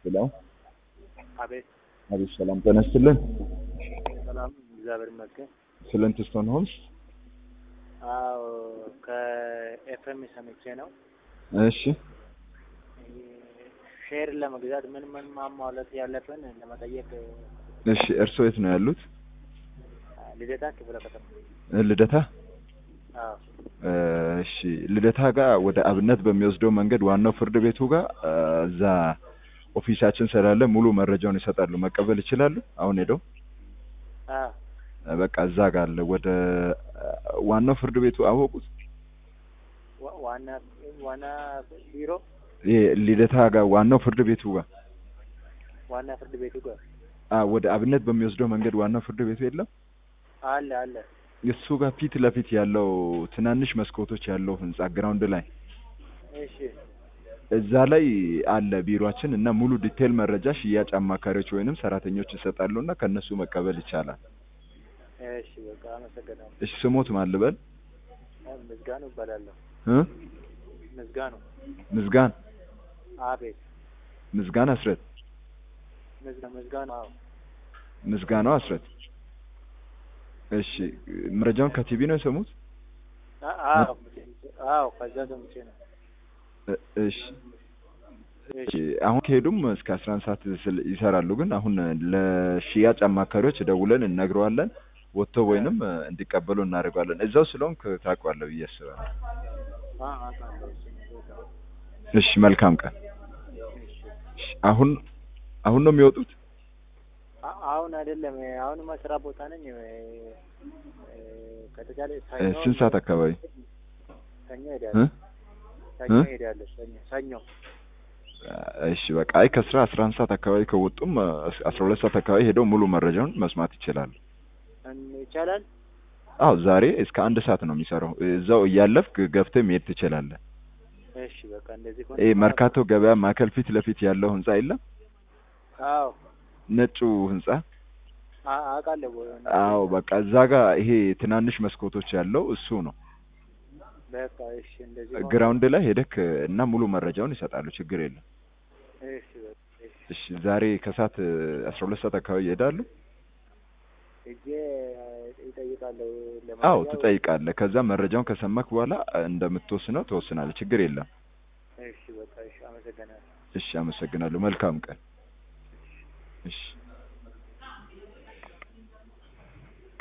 ሄሎ አቤት አቤት፣ ሰላም ጤና ይስጥልን። ሰላም፣ እግዚአብሔር ይመስገን። ፍሊንትስቶን ሆምስ። አዎ ከኤፍኤም ሰምቼ ነው። እሺ ሼር ለመግዛት ምን ምን ማሟላት ያለብን ለመጠየቅ እሺ፣ እርስዎ የት ነው ያሉት? ልደታ ክፍለ ከተማ። ልደታ። አዎ እሺ፣ ልደታ ጋር ወደ አብነት በሚወስደው መንገድ ዋናው ፍርድ ቤቱ ጋር እዛ ኦፊሳችን ስላለ ሙሉ መረጃውን ይሰጣሉ። መቀበል ይችላሉ። አሁን ሄደው አዎ በቃ እዛ ጋር አለ። ወደ ዋናው ፍርድ ቤቱ አወቁት። ዋ- ዋና ዋና ቢሮ ይሄ ልደታ ጋር ዋናው ፍርድ ቤቱ ጋር ዋና ፍርድ ቤቱ ጋር አ ወደ አብነት በሚወስደው መንገድ ዋናው ፍርድ ቤቱ የለም። አለ አለ። እሱ ጋር ፊት ለፊት ያለው ትናንሽ መስኮቶች ያለው ህንጻ ግራውንድ ላይ እሺ እዛ ላይ አለ ቢሮአችን እና ሙሉ ዲቴል መረጃ ሽያጭ አማካሪዎች ወይንም ሰራተኞች ይሰጣሉ እና ከነሱ መቀበል ይቻላል። እሺ በቃ አመሰግናለሁ። እሺ ስሞት ማን ልበል? ምዝጋኑ እባላለሁ። እ ምዝጋኑ ምዝጋን አቤት ምዝጋን አስረት ምዝጋ ምዝጋኑ አዎ ምዝጋናው አስረት። እሺ መረጃውን ከቲቪ ነው የሰሙት? አ- አዎ አዎ ከዛ ሰምቼ ነው። እ- እሺ እሺ አሁን ከሄዱም እስከ አስራ አንድ ሰዓት ስል- ይሰራሉ። ግን አሁን ለሽያጭ አማካሪዎች ደውለን እነግረዋለን ወጥተው ወይንም እንዲቀበሉ እናደርገዋለን። እዛው ስለሆንክ ታውቀዋለህ ብዬ አስባለሁ። አ አውቃለሁ እሱን ቦታ። እሺ መልካም ቀን። እሺ አሁን አሁን ነው የሚወጡት? አ- አሁን አይደለም አሁንማ ስራ ቦታ ነኝ። እ፣ እ፣ ከተቻለ እ፣ ሰኞ ስንት ሰዓት አካባቢ? ሰኞ እ? ሄዳለሁ። ሰኞ እ? ሄዳለሁ። ሰኞ ሰኞ እሺ በቃ አይ ከስራ አስራ አንድ ሰዓት አካባቢ ከወጡም አስራ ሁለት ሰዓት አካባቢ ሄደው ሙሉ መረጃውን መስማት ይችላሉ። እን- ይቻላል። አዎ ዛሬ እስከ አንድ ሰዓት ነው የሚሰራው። እዛው እያለፍክ ገብተህ መሄድ ትችላለህ። እሺ በቃ እንደዚህ ይሄ መርካቶ ገበያ ማዕከል ፊት ለፊት ያለው ህንጻ የለም? አዎ ነጩ ህንጻ አ- አውቃለሁ። አዎ በቃ እዛ ጋር ይሄ ትናንሽ መስኮቶች ያለው እሱ ነው። በቃ እሺ እንደዚህ ከሆነ- ግራውንድ ላይ ሄደክ እና ሙሉ መረጃውን ይሰጣሉ። ችግር የለም። እሺ በቃ እሺ እሺ ዛሬ ከሰዓት አስራ ሁለት ሰዓት አካባቢ ይሄዳሉ። ሄጄ ይጠይቃለሁ። አዎ ለመረጃው- ትጠይቃለህ። ከዛ መረጃውን ከሰማክ በኋላ እንደምትወስነው ትወስናለህ። ችግር የለም። እሺ በቃ እሺ አመሰግናለሁ። እሺ አመሰግናለሁ። መልካም ቀን። እሺ